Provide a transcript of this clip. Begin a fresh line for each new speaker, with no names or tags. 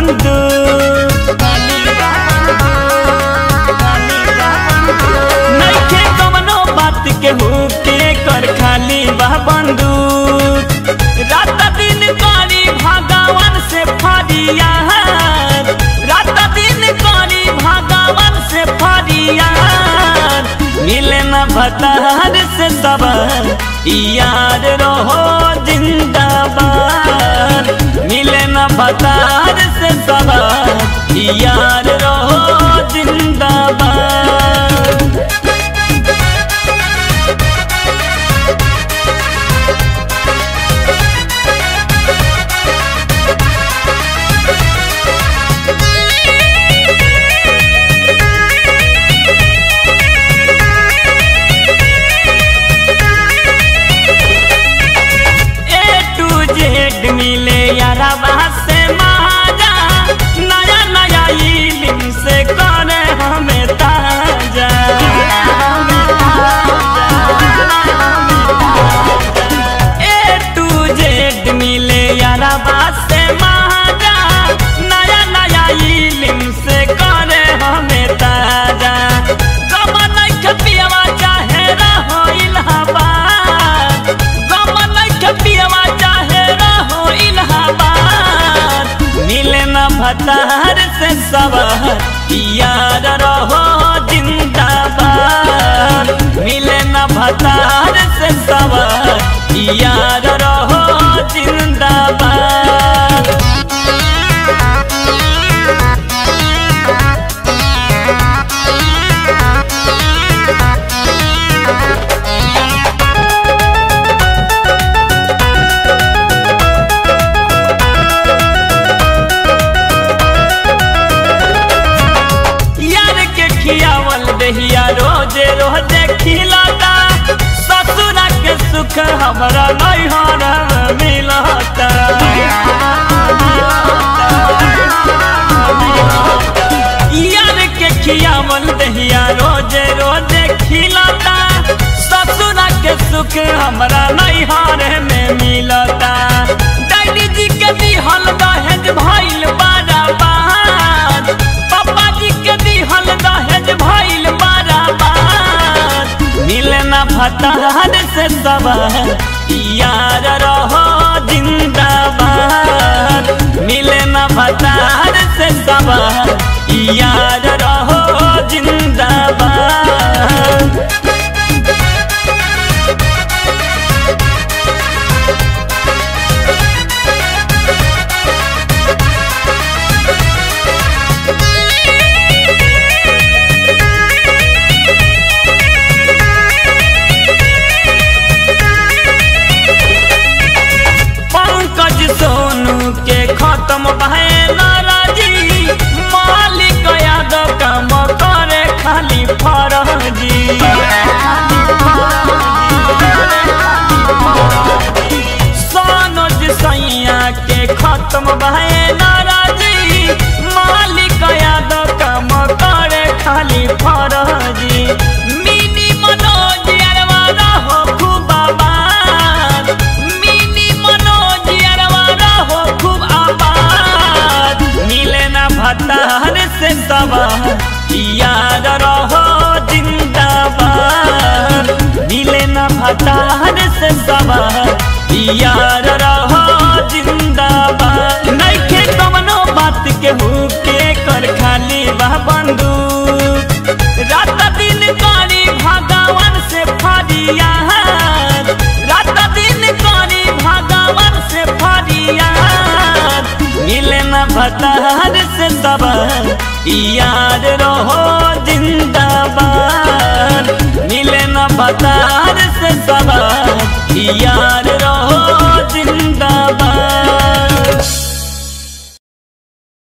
बंदूक नइखे कवनो बात के हुके कर खाली बा बंदूक रात दिन करी भगवान से फरियाद रात दिन करी भगवान से फरियाद मिले न भतार से सबर यार रहो जिंदाबाद मिले न भतार से सबर यार रहो जिंदाबाद ए टू जेड मिले यारा से महाजा नया नया इलिम से करे हमें ताजा ए टू जेड मिले यारा से महाजा नया नया इलिम से करे हमें ताजा गमन खपियावा चाहे रहो इलाहाबाद गमन खपियावा चाहे रहो इलाहाबाद मिले न भतार से सवार यार रहो जिंदाबाद मिले न भतार से सवार यार रहो जिंदाबाद यार के खियावल दहिया रोजे रोजे खिलाता ससुरा के सुख हमरा नैहर में मिलता यार के खियावल दहिया रोजे रोजे खिलाता ससुरा के सुख हमरा नैहर में मिलता डैडी जी के दिहल दहेज भइल बाराबाद पापा जी के दिहल दहेज भइल बाराबाद मिले ना भतार से सवार यार रहो जिंदाबाद मिले ना भतार से सवार यार रहो जिंदाबाद पंकज सोनू के खत्म भए नाराजी मालिक यादव काम करे खाली फरजी सोनोज सैया के खत्म भए नाराजी मालिक यादव काम करे खाली फरजी मिनी मनोज अरवा रहो खूब आबाद मिनी मनोज अरवा रहो खूब आबाद मिले ना भतार से सवार याद रहो जिंदाबाद मिले ना भतार से सवार यार रहो जिंदाबाद नइखे कवनो बात के हुके कर खाली बा बंदूक रात दिन करी भगवान से फरियाद रात दिन करी भगवान से फरियाद मिले न भतार से सबर याद रहो जिंदाबाद मिले न भतार से सबर याद रहो जिंदाबाद